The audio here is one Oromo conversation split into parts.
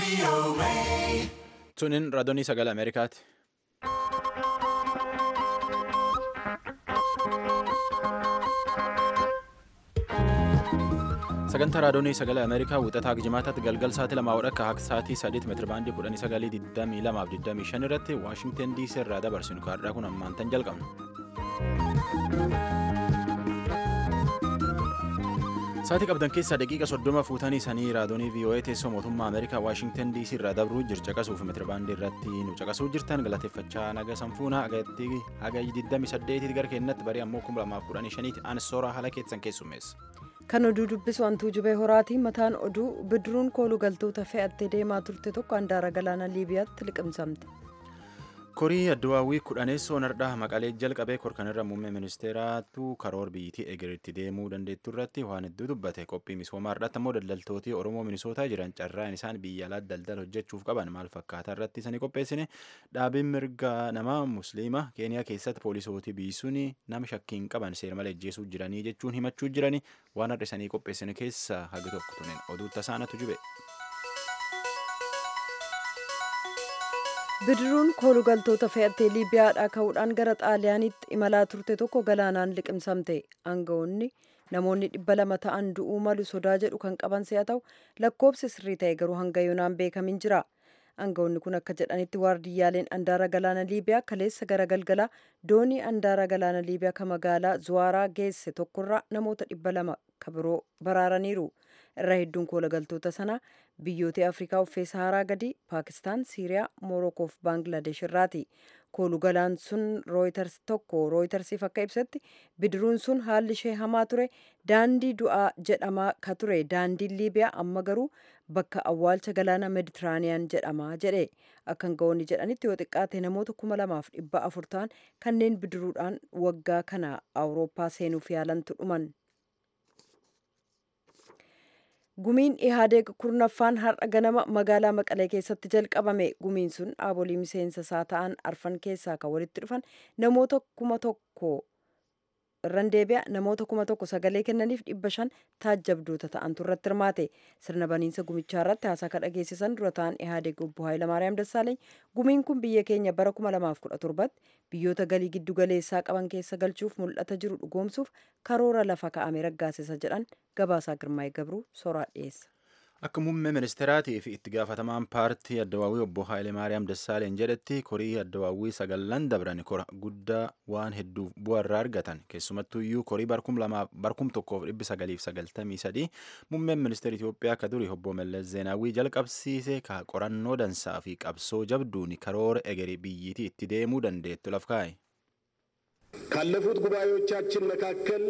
Tunin raadiyoo sagalee Ameerikaati. Sagantaa raadiyoo sagalee Ameerikaa wixataa jimaataatti galgal sa'aatii lamaa wadha akka sa'aatii sadiitti meetira baandii kudhanii sagalii digdamii lamaaf digdamii shan irratti Waashingteen DC irraa dabarsinu kaardhaa kun ammaan tan jalqabna. Sa'aatii qabdan keessaa daqiiqa soddoma fuutanii sanii raadiyoo VOA teessoo mootummaa Ameerikaa Waashingteen DC irraa dabruu jircha caqasuuf meetira baandii irratti nu caqasuu jirtan galateeffachaa naga sanfuuna agatti haga 28 gara keenyatti barii ammoo 2015 aan sooraa haala keessan keessummeessa. Kan oduu dubbisu hantuu jubee horaatii mataan oduu bidiruun kooluu galtoota fe'attee deemaa turte tokko handaara galaana Liibiyaatti liqimsamte. Korii Addawaawwii kudhaneessoo nardhaa maqalee jalqabee korkanirra muummee ministeeraatu karoora biyyittii eegeritti deemuu dandeettu irratti waan hedduu dubbate qophii misoomaa irratti ammoo daldaltooti Oromoo minisootaa jiran carraan isaan biyya alaa daldala hojjechuuf qaban maal fakkaataa irratti isanii qopheessine dhaabiin mirga namaa musliima keeniyaa keessatti poolisootii biisuun nama shakkiin qaban seera malee ajjeesuu jiranii jechuun himachuu jiranii waan har'a isanii qopheessine keessaa haga tokko tunin oduu tasaanatu jube. bidiruun kooluu galtoota fe'attee liibiyaadhaa ka'uudhaan gara xaaliyaaniitti imalaa turte tokko galaanaan liqimsamte aangawoonni namoonni dhibba lama ta'an du'uu malu sodaa jedhu kan qaban si'a ta'u lakkoobsi sirrii ta'e garuu hanga yoonaan beekamin jira aangawoonni kun akka jedhanitti waardiyyaaleen andaara galaana liibiyaa kaleessa gara galgalaa doonii andaara galaana liibiyaa ka magaalaa zuwaaraa geesse tokkorraa namoota dhibba lama ka biroo baraaraniiru irra hedduun koola galtoota sanaa biyyoota afrikaa uffee saharaa gadi paakistaan siiriyaa moorokoo fi baangilaadesh irraati kooluu galaan sun rooyitars tokko rooyitarsiif akka ibsetti bidiruun sun haalli ishee hamaa ture daandii du'aa jedhamaa ka ture daandiin liibiyaa amma garuu bakka awwaalcha galaana meditiraaniyaan jedhamaa jedhe akka aangawoonni jedhanitti yoo xiqqaate namoota kuma lamaaf dhibba afur ta'an kanneen bidiruudhaan waggaa kana awurooppaa seenuuf yaalantu dhuman. gumiin ihaadeeg kurnaffaan har'a ganama magaalaa maqalee keessatti jalqabame gumiin sun dhaabolee miseensa isaa ta'an arfan keessaa kan walitti dhufan namoota kuma tokko irran deebi'a namoota kuma tokko sagalee kennaniif dhibba shan taajjabdoota ta'antu irratti hirmaate sirna baniinsa gumichaa irratti haasaa kan dhageessisan dura ta'an ihaadeeg obbo Hayilamaariyaam Dassaaleeny gumiin kun biyya keenya bara kuma lamaaf kudha torbatti biyyoota galii giddu galeessaa qaban keessa galchuuf mul'ata jiru dhugoomsuuf karoora lafa ka'ame raggaasisa jedhan gabaasaa girmaa'ee gabruu soraa dhiyeessa. Akka muummee ministeeraatii fi itti gaafatamaan paartii addawaawwii obbo Haayilee Maariyaam Dassaaleen jedhetti korii addawaawwii sagallan dabran kora guddaa waan hedduuf bu'aa irraa argatan keessumattuu iyyuu korii barkum tokkoof dhibbi sagaliif sagaltamii sadii muummeen ministeera Itoophiyaa akka duri obbo Mallas Zeenaawwii jalqabsiise ka qorannoo dansaa fi qabsoo jabduun karoora egerii biyyiitii itti deemuu dandeettu laf kaa'e. ካለፉት ጉባኤዎቻችን መካከል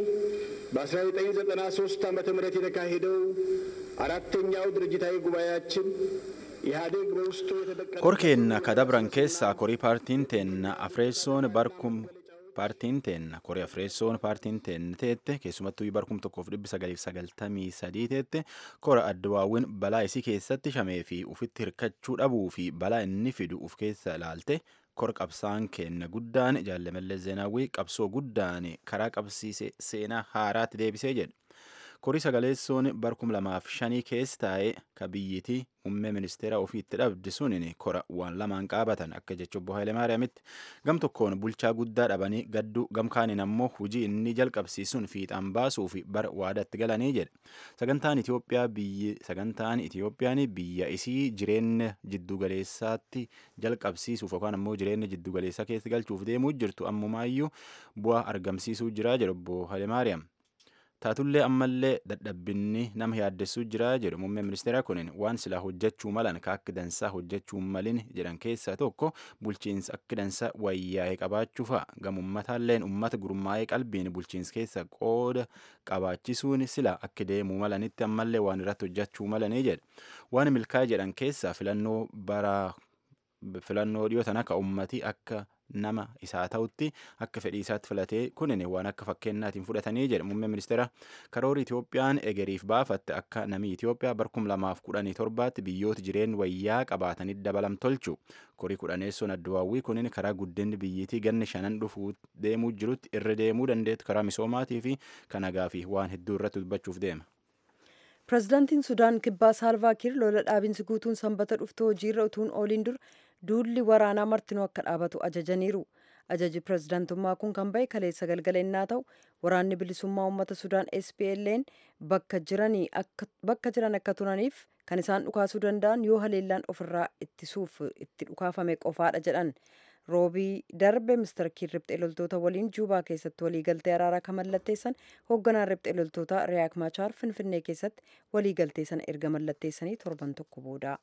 በ1993 ዓ ም የተካሄደው አራተኛው ድርጅታዊ ጉባኤያችን ኢህአዴግ በውስጡ የተደቀ ኮርኬና ከዳብራን ኬሳ ኮሪ ፓርቲን ቴና አፍሬሶን ባርኩም paartiin teenna korii afreessoon paartiin teenna teette keessumattuu barkum tokkoof dhibbi sagaliif sagaltamii sadii teette kora addawaawwin balaa isii keessatti shamee fi ufitti hirkachuu dhabuu fi balaa inni fidu uf keessa ilaalte kora qabsaan kenna guddaan jaallamallee zeenaawwii qabsoo guddaan karaa qabsiise seenaa haaraatti deebisee jedhe korii sagaleessoon barkum lamaaf shanii keessa taa'ee ka biyyitii muummee ministeera ofiitti dhabde sunin kora waan lamaan qaabatan akka jecha obbo Hayilemaariyaamitti gam tokkoon bulchaa guddaa dhabanii gadduu gamkaaniin ammoo hujii inni jalqabsiisuun fiixaan baasuu fi bara waadaatti galanii jedhe sagantaan Itoophiyaa biyyi sagantaan Itoophiyaan biyya isii jireenya jiddugaleessaatti jalqabsiisuuf yookaan ammoo jireenya jiddugaleessaa keessa galchuuf deemuu jirtu ammumaayyuu bu'aa argamsiisuu jira jedhe obbo Hayilemaariyaam. taatullee ammallee dadhabbinni nama yaaddessuu jira jedhu muummee ministeera kunin waan silaa hojjechuu malan ka akka dansaa hojjechuu malin jedhan keessaa tokko bulchiinsa akka dansaa wayyaa'ee qabaachuu fa'a gamummataalleen ummata gurmaa'ee qalbiin bulchiinsa keessa qooda qabaachisuun sila akka deemuu malanitti ammallee waan irratti hojjechuu malanii jedha waan milkaa'e jedhan keessaa filannoo bara filannoo dhiyoo tana ka ummati akka nama isaa ta'utti akka fedhii isaatti filatee kunin waan akka fakkeenyaatiin fudhatanii jedha muummee ministeera karoora Itoophiyaan egeriif baafatte akka namni Itoophiyaa barkum lamaaf kudhanii torbaatti biyyoota jireenya wayyaa qabaatanii dabalam tolchu korii kudhaneessoon addawaawwii kunin karaa guddinni biyyiitii ganni shanan dhufuu deemuu jirutti irra deemuu dandeettu karaa misoomaatii fi kan nagaa fi waan hedduu irratti dubbachuuf deema. pirezidaantiin sudaan kibbaa saalvaakiir lola dhaabinsi guutuun sanbata dhuftu hojiirra utuun ooliin dur duulli waraanaa martinuu akka dhaabatu ajajaniiru ajaji pirezidaantummaa kun kan bahe kaleessa galgala innaa ta'u waraanni bilisummaa uummata sudaan SPLN bakka jiran akka turaniif kan isaan dhukaasuu danda'an yoo haleellaan ofirraa ittisuuf itti dhukaafame qofaadha jedhan roobii darbe mister kiir riphxee loltoota waliin juubaa keessatti waliigaltee araaraa kan mallatteessan hoogganaan riphxee loltoota riyaak maachaar finfinnee keessatti waliigaltee sana erga mallatteessanii torban tokko booda.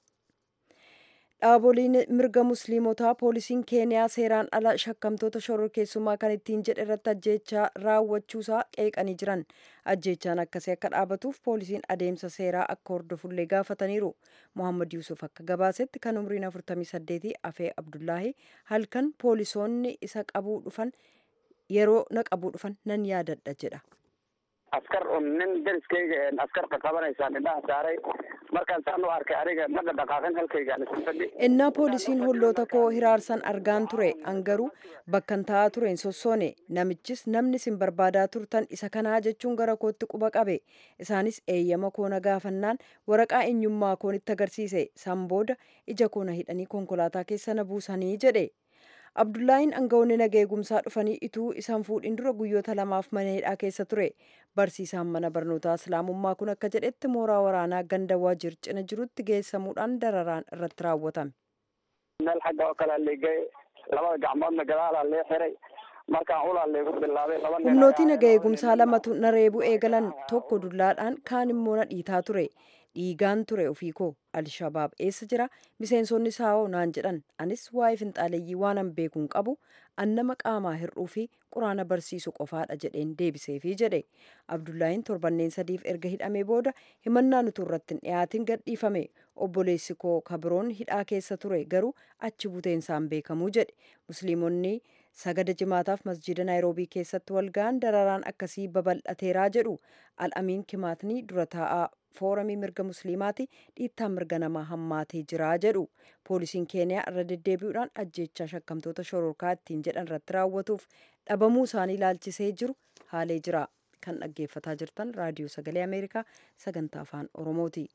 dhaaboliin mirga musliimotaa poolisiin keeniyaa seeraan ala shakkamtoota shororkeessummaa kan ittiin jedhe irratti ajjeechaa raawwachuusaa qeeqanii jiran ajjeechaan akkasii akka dhaabatuuf poolisiin adeemsa seeraa akka hordofullee gaafataniiru mohammad yuusuf akka gabaasetti kan umriin 48 afee abdullaahi halkan poolisoonni isa qabuu dhufan yeroo na qabuu dhufan nan yaadadha jedha. askar un nin deriskayga askar qaqabanaysaan indhaha saaray markaan saan u arkay aniga ma dhaqaaqin halkaygaan isin fadhi innaa poolisiin holloota koo hiraarsan argaan ture angaruu bakkan taa'aa tureen sossoone namichis namni isin barbaadaa turtan isa kanaa jechuun gara kootti quba qabe isaanis eeyyama koona gaafannaan waraqaa eenyummaa koonitti agarsiise san booda ija koona hidhanii konkolaataa keessa na buusanii jedhe abdullaahiin aangawoonni naga eegumsaa dhufanii ituu isaan fuudhin dura guyyoota lamaaf mana hidhaa keessa ture barsiisaan mana barnootaa islaamummaa kun akka jedhetti mooraa waraanaa ganda waajir cina jirutti geessamuudhaan dararaan irratti raawwatame. meel xagga oo kalea leegay labada gacmoodna gadaalaa lee xiray markaan ulaa leegu bilaabay laba nin humnooti naga eegumsaa lamatu na reebuu eegalan tokko dullaadhaan kaan immoo na dhiitaa ture dhiigaan ture ofii koo alshabaab eessa jira miseensonni saawoo naan jedhan anis waa'ee finxaaleeyyii waanan beekuun qabu annama qaamaa hir'uu fi quraana barsiisu qofaadha jedheen deebiseefii jedhe abdullaahiin torbanneen sadiif erga hidhamee booda himannaan utuu irratti hin dhiyaatin gadhiifame obboleessi koo kabiroon hidhaa keessa ture garuu achi buteensaan beekamuu jedhe musliimonni sagada jimaataaf masjida naayiroobii keessatti walga'an dararaan akkasii babal'ateeraa jedhu al'amiin kimaatni dura taa'aa fooramii mirga musliimaati dhiittaa mirga namaa hammaatee jira jedhu poolisiin keeniyaa irra deddeebi'uudhaan ajjeechaa shakkamtoota shororkaa ittiin jedhan irratti raawwatuuf dhabamuu isaanii ilaalchisee jiru haalee jira kan dhaggeeffataa jirtan raadiyoo sagalee ameerikaa sagantaa afaan oromooti.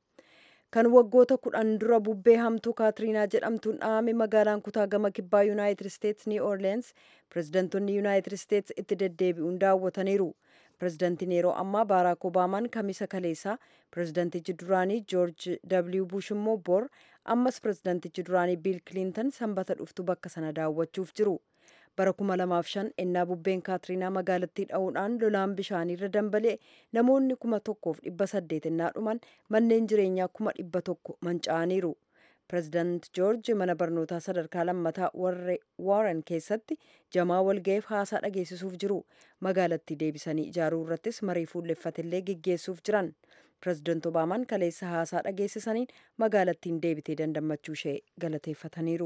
kan waggoota kudhan dura bubbee hamtuu kaatiriinaa jedhamtuun dhahame magaalaan kutaa gama kibbaa yuunaayitid isteets niw orleens pireezidantonni yuunaayitid isteets itti deddeebi'uun daawwataniiru pireezidantiin yeroo ammaa baaraak obaamaan kamisa kaleessaa pireezidantichi duraanii joorj w bush immoo bor ammas pireezidantichi duraanii biil kiliintan sanbata dhuftu bakka sana daawwachuuf jiru bara 2005 ennaa bubbeen kaatiriinaa magaalattii dha'uudhaan lolaan bishaaniirra dambalee namoonni kuma tokkoof dhibba saddeet ennaa dhuman manneen jireenyaa kuma dhibba tokko manca'aniiru pireezidant joorji mana barnootaa sadarkaa lammataa warren keessatti jamaa walga'iif haasaa dhageessisuuf jiru magaalattii deebisanii ijaaruu irrattis marii fuulleffatillee geggeessuuf jiran pireezidant obaamaan kaleessa haasaa dhageessisaniin magaalattiin deebitee dandammachuu ishee galateeffataniiru.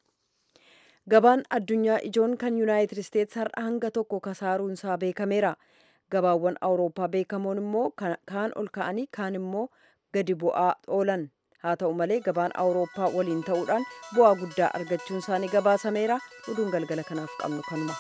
gabaan addunyaa ijoon kan yuunaayitid isteets har'a hanga tokko kasaaruunsaa beekameera gabaawwan awurooppaa beekamoon immoo kaan ol ka'anii kaan immoo gadi bu'aa oolan haa ta'u malee gabaan awurooppaa waliin ta'uudhaan bu'aa guddaa argachuun isaanii gabaasameera oduun galgala kanaaf qabnu kanuma.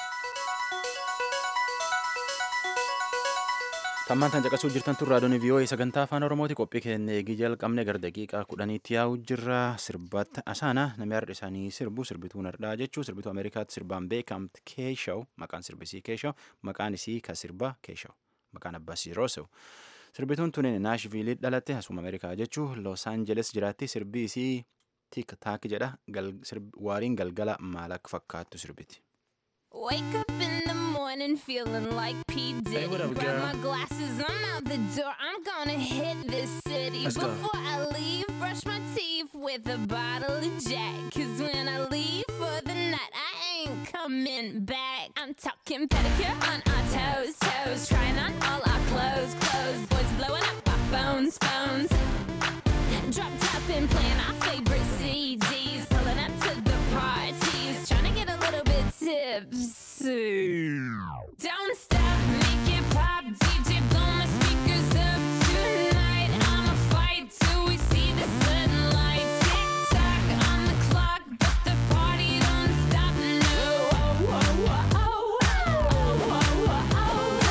tammaan tan caqasuu jirtan tun raadiyoon vii'oo'ee sagantaa afaan oromooti qophii keenya eegii jalqabne gara daqiiqaa kudhaniitti yaa'u jirra sirbatta asaana namni har'a isaanii sirbu sirbituun hardhaa jechuu sirbituu ameerikaatti sirbaan beekamti keeshaw maqaan sirbisii keeshaw maqaan isii ka sirba keeshaw maqaan abbasii roosew sirbituun tunin naashviilii dhalatte asuma ameerikaa jechuu los aanjeles jiraatti sirbi isii tik taak jedha waariin galgala maal akka fakkaattu sirbiti. Wake up in the morning feeling like P. Diddy. Hey, what up, Grab girl? my glasses, I'm out the door. I'm gonna hit this city. Let's go. Before I leave, brush my teeth with a bottle of Jack. Cause when I leave for the night, I ain't coming back. I'm talking pedicure on our toes, toes. Trying on all our clothes, clothes. Boys blowing up our phones, phones. Drop top and playing our favorite CDs. Pulling up to the parties. Trying to get a little bit tipsy. Don't stop, make it pop. DJ, blow my speakers up tonight. I'ma fight till we see the sunlight. Tick tock on the clock, but the party don't stop. No. Oh, oh, oh, oh, oh, oh, oh.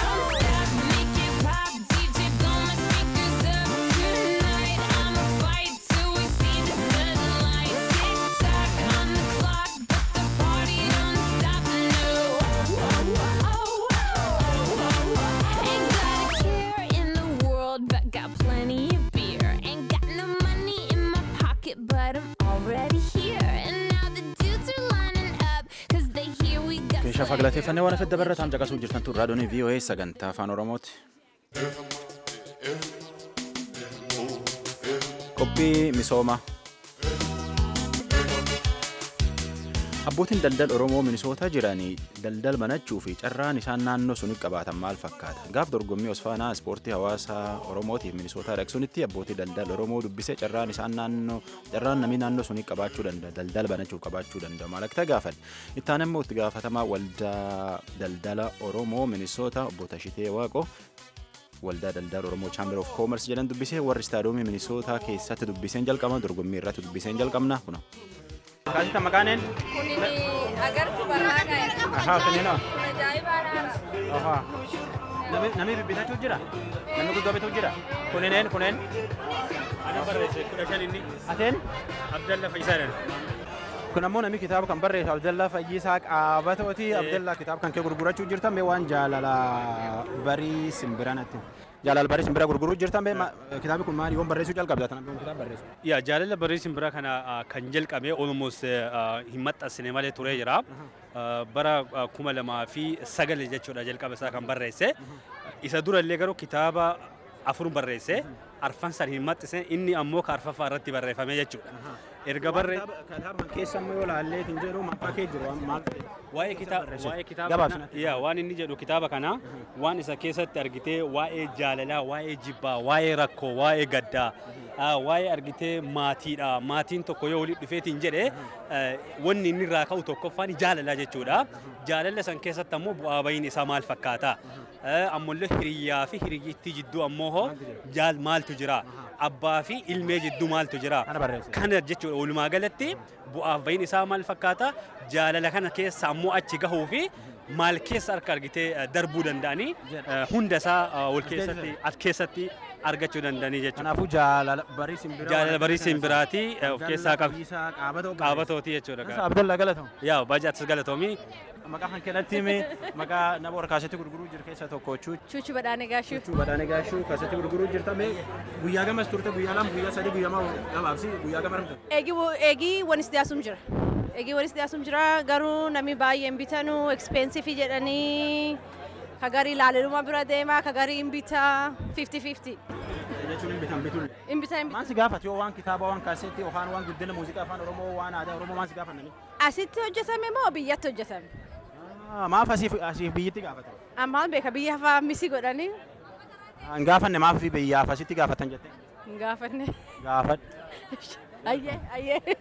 Hordofaa galateeffannee waan afedda barrataan caqasuu jirtan tun raadiyoon VOA sagantaa afaan Oromooti. Qophii misoomaa. Abbootiin daldala Oromoo Minisoota jiranii daldala banachuu fi carraan isaan naannoo sunitti qabaatan maal fakkaata? Gaaf dorgommii Osfaanaa ispoortii hawaasaa Oromootiif Minisootaa dhaqsunitti abbootii daldala Oromoo dubbisee carraan isaan naannoo carraan namni naannoo sunitti qabaachuu danda'a daldala banachuuf qabaachuu danda'a maal akka gaafan. Ittaan immoo itti gaafatamaa waldaa daldala Oromoo Minisoota obbo Tashitee Waaqoo waldaa daldala Oromoo Chamber of Commerce jedhan dubbisee warri istaadoomii Minisootaa keessatti dubbiseen jalqaban dorgommii irratti dubbiseen jalqabna kuna. Kaasita maqaaneen? Kunini agartu barraaqaa Ahaa, kanneen Ajaa'ibaa Ahaa. Nami nami bibbitachuu jira? Namni guddoo bituu jira? Kunineen kuneen? Ana barreesse kudha shan inni Ateen? Abdalla Fayyisaadhaan. Kun ammoo namni kitaaba kan barreesse Abdallaa Fayyisaa Qaabatooti. Abdallaa kitaaba kan kee gurgurachuu jirtan mee waan jaalala barii simbiranatti. Jaalala barii simbira gurguruu jirtan mee ma- kitaabi kun maali? Yoon barreessuu jalqabda tan abbiin kitaaba barreessu. Yaa jaalala barii simbiraa kana ah, kan jalqabe almost ah, hin maxxansine malee turee jira. Ah, Bara ah, kuma lamaa fi sagal jechuudha jalqaba isaa kan barreesse. Isa durallee garuu kitaaba afur barreesse. Arfan san hin maxxisne inni ammoo ka arfaffaa irratti barreeffame jechuudha. Erga barree Kitaaba kan keessa ammoo yoo laallee hin jedhu maqaa kee jiru waan maal ta'e. waa'ee kitaaba barreesse? waa'ee kitaaba Gabaabsi kana natti. yaa waan inni jedhu kitaaba kana waan isa keessatti argitee waa'ee jaalalaa waa'ee jibbaa waa'ee rakkoo waa'ee gaddaa ah, waa'ee argitee maatiidha maatiin tokko yoo walitti dhufeetiin jedhe eh, wanni inni irraa ka'u tokkoffaan jaalalaa jechuudha jaalala san keessatti ammoo bu'aa bahiin isaa maal fakkaata Eh, ammallee hiriyyaa fi hiriyyittii jidduu ammoo hoo jaal maaltu jira abbaa fi ilmee jidduu maaltu jira Kana barreesse. kana jechuudha walumaa galatti bu'aaf bahiin isaa maal fakkaata jaalala kana keessa ammoo achi gahuu fi maal keessa harka argitee eh, darbuu danda'anii eh, hunda isaa eh, wal keessatti as keessatti argachuu danda'anii jechuudha. Kanaafuu jaalala barii simbiraa. Jaalala barii simbiraatii eh, of keessaa qaba. Qaabatoo. Qaabatooti jechuudha. Abdallaa galatamu. Yaa baay'ee atis galatoomii. Maqaa kan kennatti himi maqaa nama warra kaasetti gurguruu jiru keessaa tokko chuu Chuuchi badhaane gaashuu. chuu badhaane gaashuu kaasetti gurguruu jirta mee guyyaa gamas turte guyyaa lama guyyaa sadii guyyaa maa gabaabsi guyyaa gama ramte. Eegii eegii wanis dhiyaasum jira. Eegii wanis dhiyaasum jira garuu namni baay'een bitanu expensive jedhanii ka garii ilaaleluma bira deema ka garii hin bitaa 50-50. Jechuun hin bitan bituun. Hin bitaa hin Maan si gaafate yoo waan kitaaba waan kaasetti yookaan waan guddina muuziqaa afaan Oromoo waan aadaa Oromoo maan si gaafannani? Asitti hojjetame moo biyyatti hojjetame? Maaf asiif asiif biyyitti gaafatan? Ammaan beeka biyya hafaa misi godhanii Hin gaafanne maaf biyyaaf asitti gaafatan jette? hin gaafanne. Gaafadhu. Ayyee ayyee.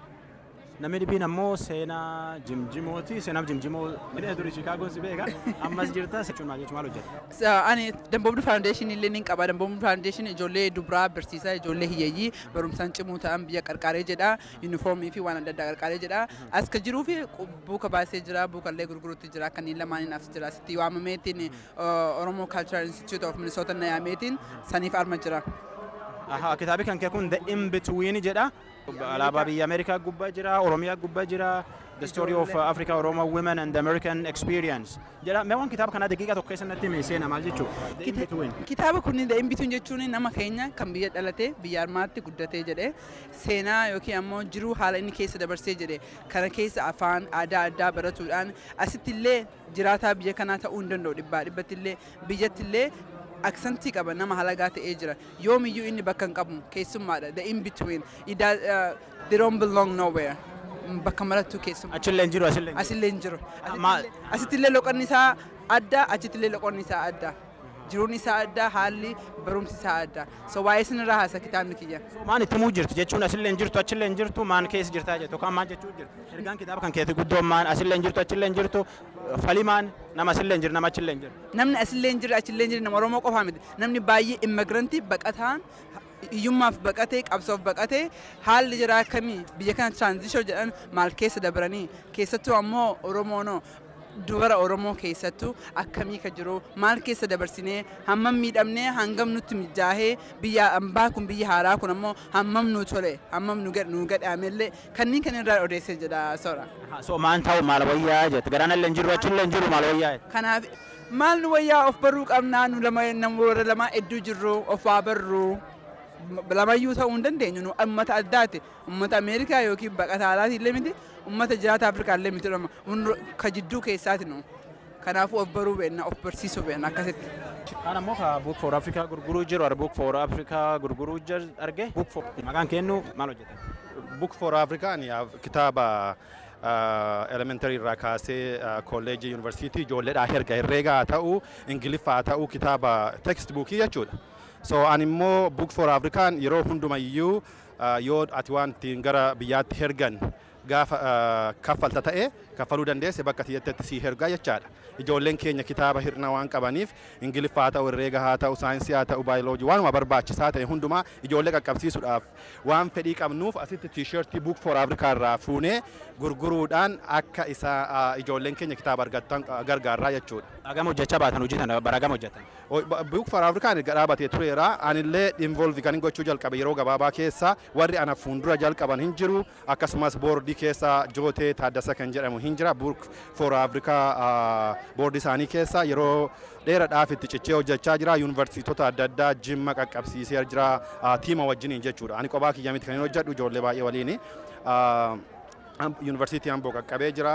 Namni dhibbiin ammoo seenaa jimjimooti. Seenaaf jimjimoo midhee durii Chiikaagoon si beeka. Ammas jirta jechuun maal jechuun maal hojjeta? Sa- ani damboobni faawundeeshinii illee ni qaba damboobni faawundeeshinii ijoollee dubaraa barsiisaa ijoollee hiyyeeyyii barumsaan cimuu ta'an biyya qarqaaree jedha yuunifoormii fi waan adda addaa qarqaaree jedha as ka jiruu fi buuka baasee jira buuka illee gurguruutti jira kanneen lamaaniin as jira asitti waamameetiin oromoo cultural institute of minnesota nayaameetiin saniif arma jira. Ahaa, kitaabi kan kee kun The In Between jedha. Alaabaa biyya Ameerikaa gubbaa jira, Oromiyaa gubbaa jira. The story of uh, Africa Oromo women and the American experience. Jedha, mee waan kitaaba kanaa daqiiqaa tokko keessatti himi seena maal jechuudha? The In Between. Kitaaba kun The In Between jechuun nama keenya kan biyya dhalate biyya armaatti guddatee jedhe seenaa yookiin ammoo jiruu haala inni keessa dabarsee jedhe kana keessa afaan aadaa addaa baratuudhaan asitti illee jiraataa biyya kanaa ta'uu hin danda'u dhibbaa dhibbatti illee biyyatti illee aksantii qaba nama halagaa ta'ee jira yoomiyyuu inni bakka hin qabu keessummaadha The In Between It does, uh, they don't belong nowhere bakka marattuu keessummaa. Achillee hin jiru, asillee hin jiru. Asillee hin jiru. Maal- Asitti illee loqonni isaa adda, achitti illee loqonni isaa adda. Jiruun isaa adda, haalli barumsi isaa adda. So waa'ee isinirraa haasa kitaabni kiyya. Maan itti muu jirti jechuun asillee hin jirtu, achillee hin jirtu, maan keessa jirtaa jettu, yookaan maan jechuu jirti. Ergaan kitaaba kan keetti guddoon maan asillee hin jirtu, achillee hin jirtu, fali maan nama asillee hin jiru, nama achillee hin jiru. Namni asillee hin jirre, achillee hin jirre nama Oromoo qofaa miti. Namni baay'ee immigrantii baqataan hiyyummaaf baqatee qabsoof baqatee haalli jira akkamii biyya kana tiraanzishoo jedhan maal keessa dabaranii keessattuu ammoo Oromoonoo dubara Oromoo keessattuu akkamii ka jiru maal keessa dabarsinee hammam miidhamnee hangam nutti mijaahee biyya ambaa kun biyya haaraa kun ammoo hammam nu tole hammam nu gadh- nu gadhaamellee kanneen kan irraa odeessee jedha soora. Ahaa, So maan ta'u maal wayyaa jette, garaan illee hin jiru, achillee hin jiru, maal wayyaa jette. Kanaaf maal nu wayyaa of baruu qabnaa nu lama namoota lama hedduu jirru of haa barru lamayyuu ta'uu hin dandeenyu nu ummata addaati ummata Ameerikaa yookiin baqataa alaati illee miti Uummata jiraata Afrikaa illee miti dhama. Ka jidduu keessaati nu. Kanaafuu of baruu beekna of barsiisuu beekna akkasitti. Kaan ammoo ka Book for Africa gurguruu jiru ar Book for Africa gurguruu jiru arge. Book for maqaan kennu maal hojjetan? Book for African kitaaba elementary irraa kaasee kolleejii yuunivarsiitii ijoolleedhaa herga herreegaa haa ta'u ingiliffaa haa ta'u kitaaba text bookii jechuudha. So ani immoo Book for African yeroo hundumayyuu yoo ati waan ittiin gara biyyaatti hergan gaafa kaffalta ta'e kaffaluu dandeesse bakka tiyyaatti sii hergaa jechaadha. Ijoolleen keenya kitaaba hirna waan qabaniif ingiliffaa haa ta'u herreega haa ta'u saayinsii haa ta'u baayoloojii waanuma barbaachisaa ta'e hundumaa ijoollee qaqqabsiisuudhaaf waan fedhii qabnuuf asitti tiishartii buuk for afrikaa irraa fuunee gurguruudhaan akka isa ijoolleen keenya kitaaba argattan gargaarraa jechuudha. Agam hojjechaa baatan hojii tana bara agam hojjetan? Buuk for afrikaan erga dhaabatee tureera anillee involvi kan gochuu jalqabe yeroo gabaabaa keessa warri ana fuuldura jalqaban hin jiru akkasumas boordii keessa jootee taaddasa kan jedhamu hin jira buuk for afrikaa boordii isaanii keessa yeroo dheeraadhaaf itti cichee hojjechaa jira yuunivarsiitota adda addaa jimma qaqqabsiisee jira tiima wajjiniin jechuudha ani kophaa kiyya miti kan hin hojjedhu ijoollee baay'ee waliin yuunivarsiitii amboo qaqqabee jira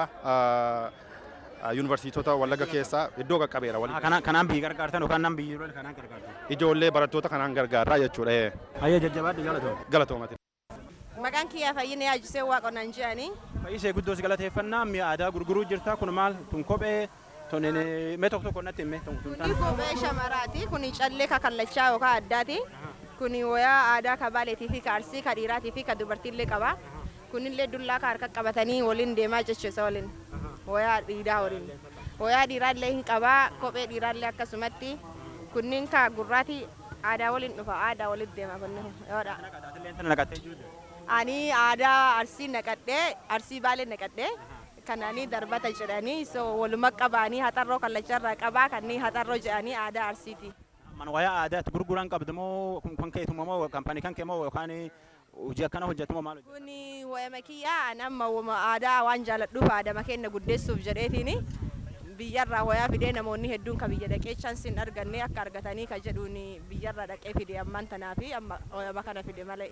yuunivarsiitota wallaga keessa iddoo qaqqabeera waliin. Kanaan biyyi gargaartan yookaan nan biyyi kanaan gargaartan? Ijoollee barattoota kanaan gargaarraa jechuudha. Hayya jajjabaadhu galatooma. Galatoomati. Maqaan kiyyaa fayyina yaajisee waaqonnaan jedhanii. Fayyisee guddoo si galateeffannaa mi'a aadaa gurguruu jirta kun maal tun kophee tun mee tokko tokko natti himee tun Kuni kophee shamaraati. Kuni callee kakallachaa yookaan addaati. Kuni wayaa aadaa ka baaleetii fi ka arsii ka dhiiraatii fi ka dubartiillee qaba. Kunillee dullaa ka harka qabatanii waliin deemaa jechuudha waliin. Wayaa dhiiraa waliin. Wayaa dhiiraallee hin qabaa. Kophee dhiiraallee akkasumatti. Kunniin ka gurraati aadaa waliin dhufa. Aadaa waliin deema kunniin. Yoodha. Ani aadaa arsii naqadhee arsii baalee naqadhee kanaanii darbata jedhanii so waluma qabaanii haxarroo kallacharraa qabaa kanneen haxarroo jedhanii aadaa arsiiti. Man wayaa aadaatti gurguran qabdu moo kan keetuma moo kaampaanii kan kee moo yookaan hojii akkana hojjetu moo maal hojjetu? Kuni wayama kiyyaa ani amma aadaa waan jaaladhuuf aadama keenya guddeessuuf jedheetiini biyyarraa wayaa fidee namoonni hedduun ka biyya dhaqee chansiin arganne akka argatanii ka jedhuun biyyarraa dhaqee fide ammaan tanaa fi amma wayama kana fide malee.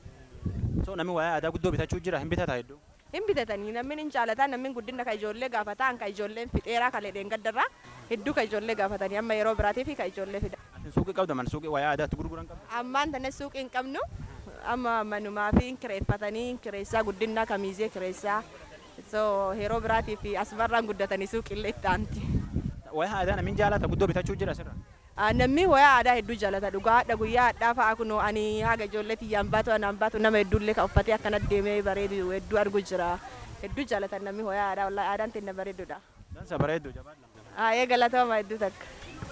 So namni wayaa aadaa guddoo bitachuu jira hin bitata hedduu. Hin bitatanii namni hin jaalataa namni guddina ka ijoollee gaafataa ka ijoolleen fixeeraa ka ledheen gaddarraa hedduu ka ijoollee gaafatanii amma yeroo biraatii fi ka ijoollee fida. Suuqii qabda man suuqii wayaa aadaatti gurguran qabda. Ammaan tana suuqii hin qabnu amma manumaa fi kireeffatanii kireessaa guddinaa kamiizee kireessaa so yeroo biraatii fi asmarraan guddatanii suuqillee itti aanti. Wayaa aadaa namni jaalata guddoo bitachuu jira sirra. Namni wayaa aadaa hedduu jaalata dhugaa hadha guyyaa hadhaa fa'aa kunoo ani haga ijoollee tiyyaan baatu anaan baatu nama hedduullee kan uffatee akkana deemee bareedu hedduu argu jira. Hedduu jaalatan namni wayaa aadaa wallaahi aadaan teenya bareedudha. Dansa bareeddu jabaadha. Ee galatooma hedduu takka.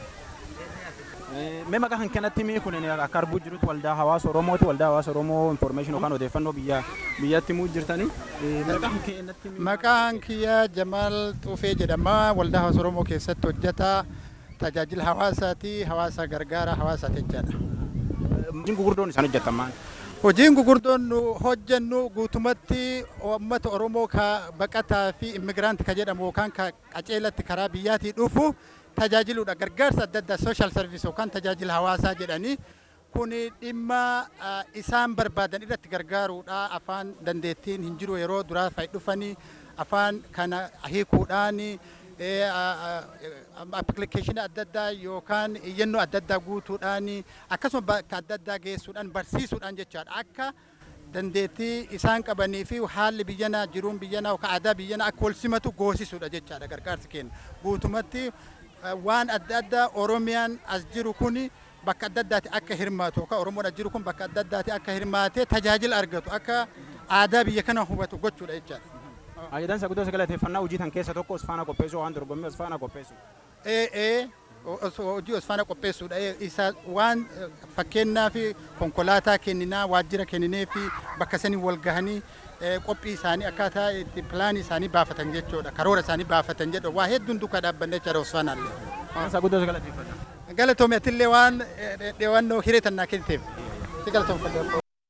Mee maqaa kan kanatti mee kun akka arguu jirutti waldaa hawaasa Oromooti waldaa hawaasa Oromoo information yookaan odeeffannoo biyya biyyatti muu jirtanii. Maqaan keenyatti Maqaan kiyya Jamaal Xuufee jedhama waldaa hawaasa Oromoo keessatti hojjeta tajaajila hawaasaati hawaasa gargaara hawaasaati jechaadha. Hojiin gurguddoon isaan hojjetan maal? Hojiin gurguddoon nu hojjennu guutumatti uummata Oromoo ka baqataa fi immigiraanti ka jedhamu yookaan ka qaceelatti karaa biyyaatii dhufu tajaajiluudha gargaarsa adda addaa sooshaal sarviis yookaan tajaajila hawaasaa jedhanii kuni dhimma isaan barbaadan irratti gargaaruudha afaan dandeettiin hin jiru yeroo duraa fa'i dhufanii afaan kana hiikuudhaan appilikeeshinii adda addaa yookaan iyyannoo adda addaa guutuudhaan akkasuma bakka adda addaa geessuudhaan barsiisuudhaan jechaadha akka dandeettii isaan qabanii fi haalli biyyanaa jiruun biyyanaa yookaan aadaa biyyanaa akka wal simatu goosisuudha jechaadha gargaarsi keenya guutumatti waan adda addaa oromiyaan as jiru kun bakka adda addaati akka hirmaatu yookaan oromoon as jiru kun bakka adda addaati akka hirmaatee tajaajila argatu akka aadaa biyya kana hubatu gochuudha jechaadha. Ayyadansa guddoo galateeffannaa hojii tan keessa tokko osfaana qopheessuu waan dorgommii osfaana qopheessu. Ee ee hojii osfaana qopheessuudha isa waan fakkeenyaa fi konkolaataa kenninaa waajjira kenninee fi bakka sanii wal gahanii qophii isaanii akkaataa itti pilaanii isaanii baafatan jechuudha karoora isaanii baafatan jedhu waa hedduun duukaa dhaabbanne jechuudha osfaanaallee. Ayyadansa guddoo galateeffannaa. Galatoomi atillee waan dhewannoo hiree tannaa kenniteef si galatoomfadha.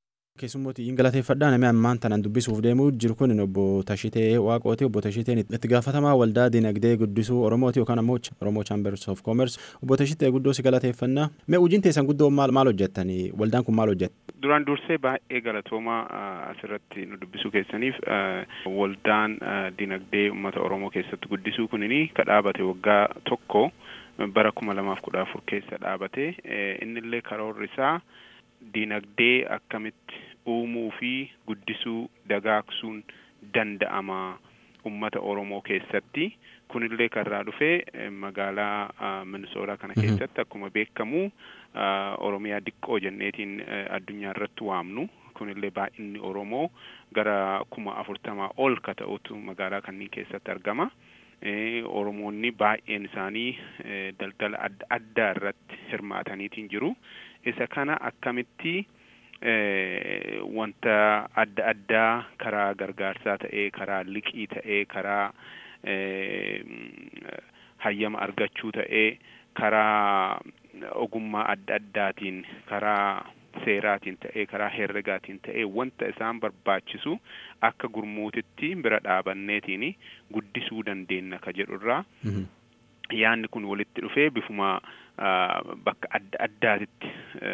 keessummooti hin galateeffadhaa namni ammaan tanan dubbisuuf deemuu jiru kun obbo Tashitee Waaqooti obbo Tashiteen itti gaafatamaa waldaa dinagdee guddisuu Oromooti yookaan ammoo Oromoo Chambers of Commerce obbo Tashitee guddoo si galateeffannaa mee hojiin teessan guddoo maal maal hojjettanii waldaan kun maal hojjetta? Duraan dursee baay'ee galatoomaa asirratti nu dubbisuu keessaniif waldaan dinagdee uummata Oromoo keessatti guddisuu kunini ka dhaabate waggaa tokko bara kuma lamaaf kudha afur keessa dhaabate innillee karoorri isaa dinagdee akkamitti uumuu fi guddisuu dagaagsuun danda'ama ummata Oromoo keessatti kunillee karraa dhufee magaalaa Minisootaa kana keessatti akkuma beekamu Oromiyaa diqqoo jenneetiin addunyaa irratti waamnu kunillee baay'inni Oromoo gara kuma afurtamaa ol ka ta'utu magaalaa kanneen keessatti argama. Oromoonni baay'een isaanii daldala adda addaa irratti hirmaataniitiin jiru. Isa kana akkamitti wanta adda addaa karaa gargaarsaa ta'ee karaa liqii ta'ee karaa hayyama argachuu ta'ee karaa ogummaa adda addaatiin karaa seeraatiin ta'ee karaa herregaatiin ta'ee wanta isaan barbaachisu akka gurmuutitti bira dhaabanneetiin guddisuu dandeenya ka jedhurraa yaanni kun walitti dhufee bifuma bakka adda addaatitti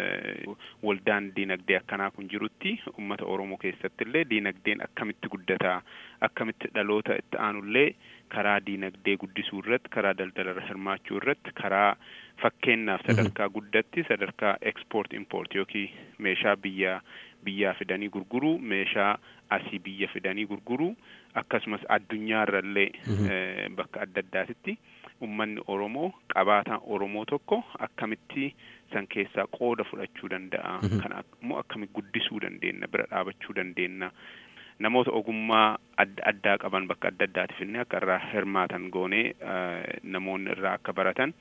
waldaan diinagdee akkanaa kun jirutti ummata Oromoo keessatti illee diinagdeen akkamitti guddataa akkamitti dhaloota itti aanullee karaa diinagdee guddisuu irratti karaa daldalarra hirmaachuu irratti karaa fakkeenyaaf sadarkaa guddatti sadarkaa export import yookiin meeshaa biyyaa biyyaa fidanii gurguruu meeshaa asii biyya fidanii gurguruu akkasumas addunyaarrallee bakka adda addaatitti ummanni Oromoo qabaataan Oromoo tokko akkamitti san keessaa qooda fudhachuu danda'a kan immoo akkamitti guddisuu dandeenya bira dhaabachuu dandeenya namoota ogummaa adda addaa qaban bakka adda addaatiif inni akka irraa hirmaatan goonee namoonni irraa akka baratan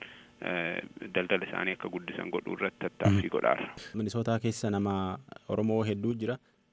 daldala isaanii akka guddisan godhuu irratti tattaaffii godhaara. Minisootaa keessa nama Oromoo hedduu jira.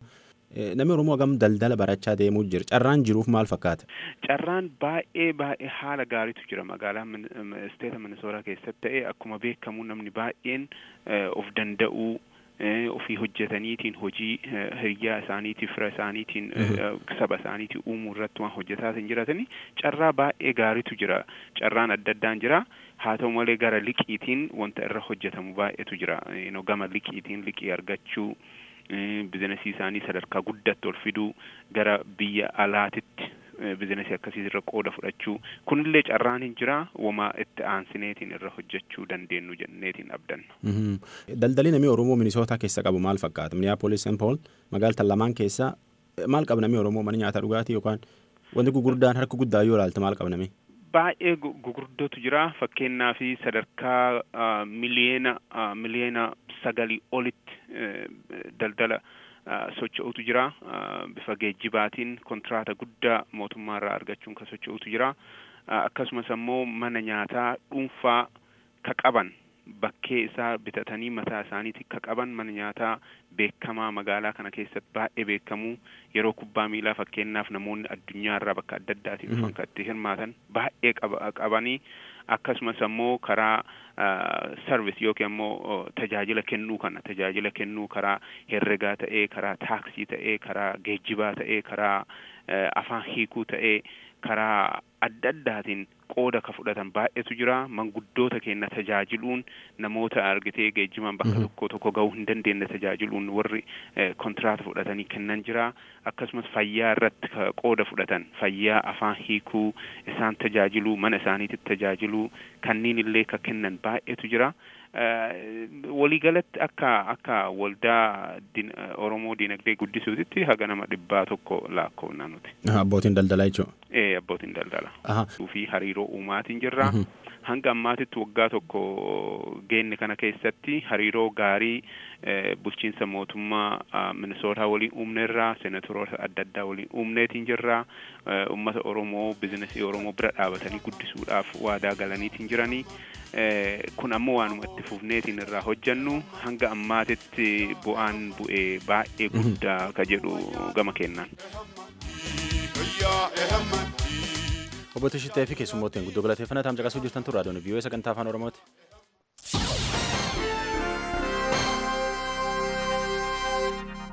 Namni Oromoo hagam daldala barachaa deemuu jira. Carraan jiruuf maal fakkaata? Carraan baay'ee baay'ee haala gaariitu jira magaalaa isteeta Minisootaa keessatti ta'ee akkuma beekamu namni baay'een of danda'uu ofii hojjetaniitiin hojii hiriyaa isaaniitiin fira isaaniitiin saba isaaniitiin uumuu irratti waan hojjetaa hin jiratanii carraa baay'ee gaariitu jira carraan adda addaan jira haa ta'u malee gara liqiitiin wanta irra hojjetamu baay'eetu jira gama liqiitiin liqii argachuu bizinesii isaanii sadarkaa guddatti ol fiduu gara biyya alaatitti bizinesii akkasii irra qooda fudhachuu kunillee carraan hin jira wamaa itti aansineetiin irra hojjechuu dandeenyu jenneetiin abdanna. Daldalli namni Oromoo Minisootaa keessa qabu maal fakkaata? Minneapolis St. Paul magaalota lamaan keessa maal qaba namni Oromoo mana nyaata dhugaatii yookaan wanti gurguddaan harka guddaa yoo ilaalte maal qaba namni? Baay'ee gurguddootu jira fakkeenyaa fi sadarkaa miliyeena miliyeena sagalii olitti daldala socho'utu jira bifa geejjibaatiin kontraata guddaa mootummaa irraa argachuun kan socho'utu jira akkasumas ammoo mana nyaataa dhuunfaa ka qaban bakkee isaa bitatanii mataa isaaniitti ka qaban mana nyaataa beekamaa magaalaa kana keessatti baay'ee beekamuu yeroo kubbaa miilaa fakkeenyaaf namoonni addunyaa irraa bakka adda addaatii dhufan kan itti hirmaatan baay'ee qabanii akkasumas ammoo karaa sarvis yookiin ammoo tajaajila kennuu kana tajaajila kennuu karaa herregaa ta'ee karaa taaksii ta'ee karaa geejjibaa ta'ee karaa afaan hiikuu ta'ee karaa adda addaatiin qooda ka fudhatan baay'eetu jira manguddoota keenya tajaajiluun namoota argitee geejjibaan bakka tokko tokko ga'uu hin dandeenye tajaajiluun warri kontiraata fudhatanii kennan jira akkasumas fayyaa irratti qooda fudhatan fayyaa afaan hiikuu isaan tajaajiluu mana isaaniitti tajaajiluu kanneen illee ka kennan baay'eetu jira. waliigalatti akka akka waldaa Oromoo dinagdee guddisuutitti haga nama dhibbaa tokko lakkoofna nuti. Abbootiin daldalaa jechuudha. Ee abbootiin daldalaa. fi hariiroo uumaatiin jirra. Hanga ammaatitti waggaa tokko geenne kana keessatti hariiroo gaarii bulchiinsa mootummaa Minisootaa waliin uumneerra senatoroota adda addaa waliin uumneetiin jirra. Uummata Oromoo bizinesii Oromoo bira dhaabatanii guddisuudhaaf waadaa galaniitiin jiranii. kun ammoo waanuma itti fufneetiin irraa hojjannu hanga ammaatitti bu'aan bu'ee baay'ee guddaa ka jedhu gama kennaan. Obbo Tishitee fi keessummootiin guddoo galateeffannaa taam caqasuu jirtan turraa doonii viiyoo sagantaa afaan Oromooti.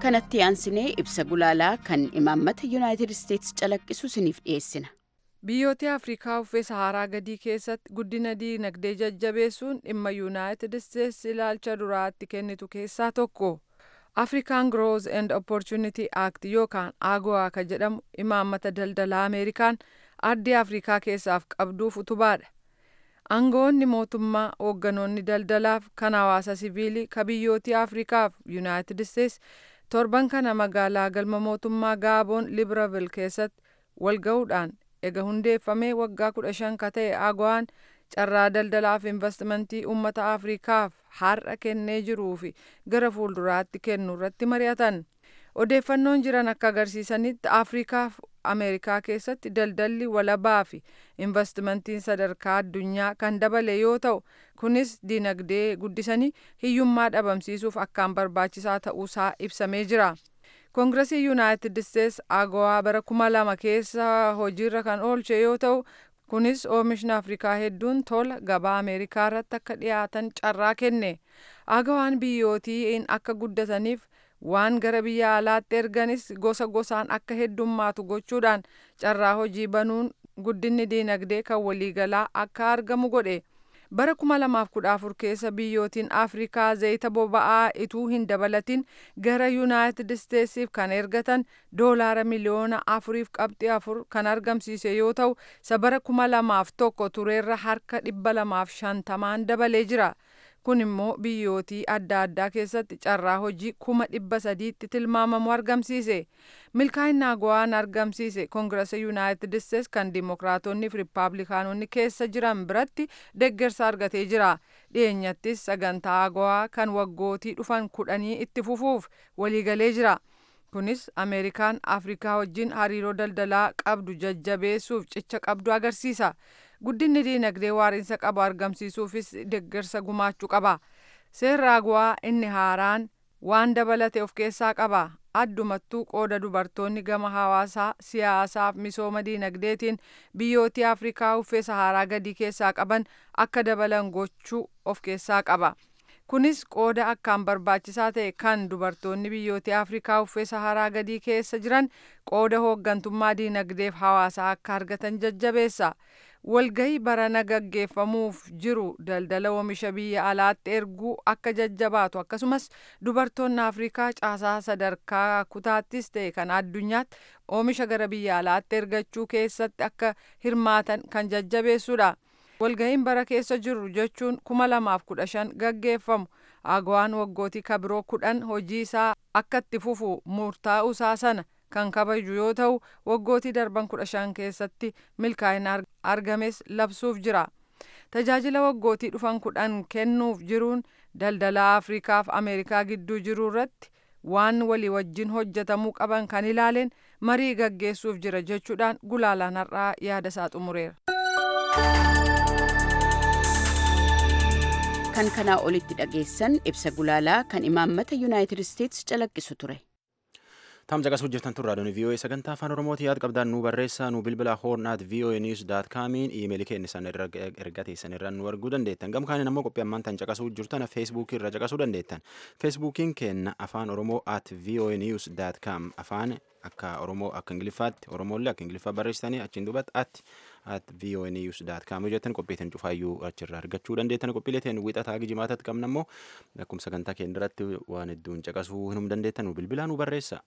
kanatti aansinee ibsa gulaalaa kan imaammata yuunaayitid isteetsi calaqqisu isiniif dhiyeessina. biyyoota afrikaa uffee saharaa gadii keessatti guddina diinagdee jajjabeessuun dhimma yuunaayitid isteetsi ilaalcha duraatti kennitu keessaa tokko afrikaan growth and opportunity act yookaan agoa ka jedhamu imaammata daldalaa ameerikaan ardii afrikaa keessaaf qabduuf utubaadha aangoonni mootummaa hoogganoonni daldalaaf kan hawaasa siviilii ka biyyootii afrikaaf yuunaayitid isteetsi torban kana magaalaa galma mootummaa gaaboon libreville keessatti walga'uudhaan ega hundeeffamee waggaa kudha shan ka ta'e agowaan carraa daldalaaf investimentii uummata afrikaaf har'a kennee jiruu fi gara fuulduraatti kennu irratti mari'atan odeeffannoon jiran akka agarsiisanitti afrikaaf ameerikaa keessatti daldalli walabaa fi investimentiin sadarkaa addunyaa kan dabale yoo ta'u kunis dinagdee guddisanii hiyyummaa dhabamsiisuuf akkaan barbaachisaa ta'uusaa ibsamee jira. koongiresii yuunaayitid isteetsi agowaa bara kuma lama keessa hojiirra kan oolche yoo ta'u kunis oomishni afrikaa hedduun tola gabaa ameerikaa irratti akka dhiyaatan carraa kenne agowaan biyyootiin akka guddataniif waan gara biyya alaatti erganis gosa gosaan akka heddummaatu gochuudhaan carraa hojii banuun guddinni diinagdee kan waliigalaa akka argamu godhe bara kuma lamaaf kudha afur keessa biyyootiin afrikaa zayita boba'aa ituu hin dabalatin gara yuunaayitid isteetsiif kan ergatan doolaara miliyoona afuriif qabxii afur kan argamsiise yoo ta'u isa bara kuma lamaaf tokko tureerra harka dhibba lamaaf shantamaan dabalee jira. kun immoo biyyootii adda addaa keessatti carraa hojii kuma dhibba sadiitti tilmaamamu argamsiise milkaa'ina agowaan argamsiise koongirasa yuunaayitid isteets kan dimokiraatonni fi riippaabilikaanonni keessa jiran biratti deggersa argatee jira dhiyeenyattis sagantaa agowaa kan waggootii dhufan kudhanii itti fufuuf waliigalee jira kunis ameerikaan afrikaa wajjin hariiroo daldalaa qabdu jajjabeessuuf cicha qabdu agarsiisa guddinni diinagdee waariinsa qabu argamsiisuufis deggersa gumaachuu qaba seerri agowaa inni haaraan waan dabalate of keessaa qaba addumattuu qooda dubartoonni gama hawaasaa siyaasaaf misooma diinagdeetiin biyyootii afrikaa uffee saharaa gadii keessaa qaban akka dabalan gochuu of keessaa qaba kunis qooda akkaan barbaachisaa ta'e kan dubartoonni biyyootii afrikaa uffee saharaa gadii keessa jiran qooda hooggantummaa diinagdeef hawaasaa akka argatan jajjabeessa walgahii barana gaggeeffamuuf jiru daldala oomisha biyya alaatti erguu akka jajjabaatu akkasumas dubartoonni afrikaa caasaa sadarkaa kutaattis ta'e kan addunyaatti oomisha gara biyya alaatti ergachuu keessatti akka hirmaatan kan jajjabeessudha. walgahiin bara keessa jiru jechuun kuma lamaaf kudha shan gaggeeffamu agowaan waggootii kabiroo kudhan hojii isaa akka itti fufu murtaa'uusaa sana kan kabaju yoo ta'u waggootii darban kudha shan keessatti milkaa'ina argames labsuuf jira tajaajila waggootii dhufan kudhan kennuuf jiruun daldala afrikaaf ameerikaa gidduu jiru irratti waan walii wajjin hojjetamuu qaban kan ilaaleen marii gaggeessuuf jira jechuudhaan gulaalaan har'aa yaada isaa xumureera. kan kanaa olitti dhageessan ibsa gulaalaa kan imaammata yuunaayitid isteetsi calaqqisu ture. Tam caqasuu jirtan turraa doonii VOA sagantaa afaan Oromooti yaada qabdaan nu barreessaa nu bilbila hoornaat VOA news daat kaamiin iimeelii keenya isaan erga teessan irraa nu arguu dandeettan gam kaaniin ammoo qophii ammaan tan caqasuu jirtan feesbuukii irra caqasuu dandeettan feesbuukiin keenya afaan oromoo at VOA news daat kaam afaan akka oromoo akka ingiliffaatti oromoolle akka ingiliffaa barreessitanii achiin duubatti at at VOA news daat kaam jettan qophiitiin cufaayyuu achirraa argachuu dandeettan qophiilee teen wixataa gijimaatatti qabna ammoo akkuma sagantaa keenya irratti waan hedduun caqasuu hinum dandeettan nu bilbilaa nu barreessa.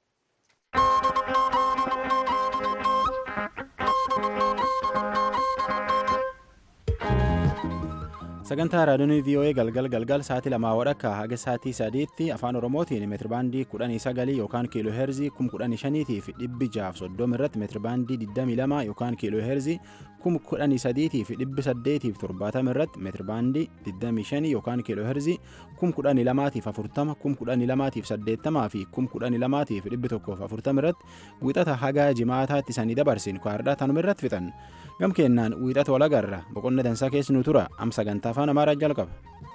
sagantaa raadiyoon vii'oo'ee galgal galgal sa'aatii lamaa wadhakka haga sa'aatii sadiitti afaan oromootiin meetirbaandii kudhanii sagalii yookaan kiiloo heerzii kum kudhanii shaniitii fi dhibbi jaaf soddoma irratti meetirbaandii digdamii lama yookaan kiiloo heerzii kum kudhanii sadiitii fi dhibbi saddeetii fi torbaatama irratti meetirbaandii digdamii shanii yookaan kiiloo heerzii kum kudhanii lamaatiif afurtama kum kudhanii lamaatiif saddeettamaa fi kum kudhanii lamaatiif dhibbi tokkoof afurtama irratti wixata haga jimaataatti isanii dabarsin kwaadhaa tanuma irratti fixan gam kennaan wiixata walagarra boqonna dansaa keessi nu tura am sagantaa afaan amaaraa jalqaba.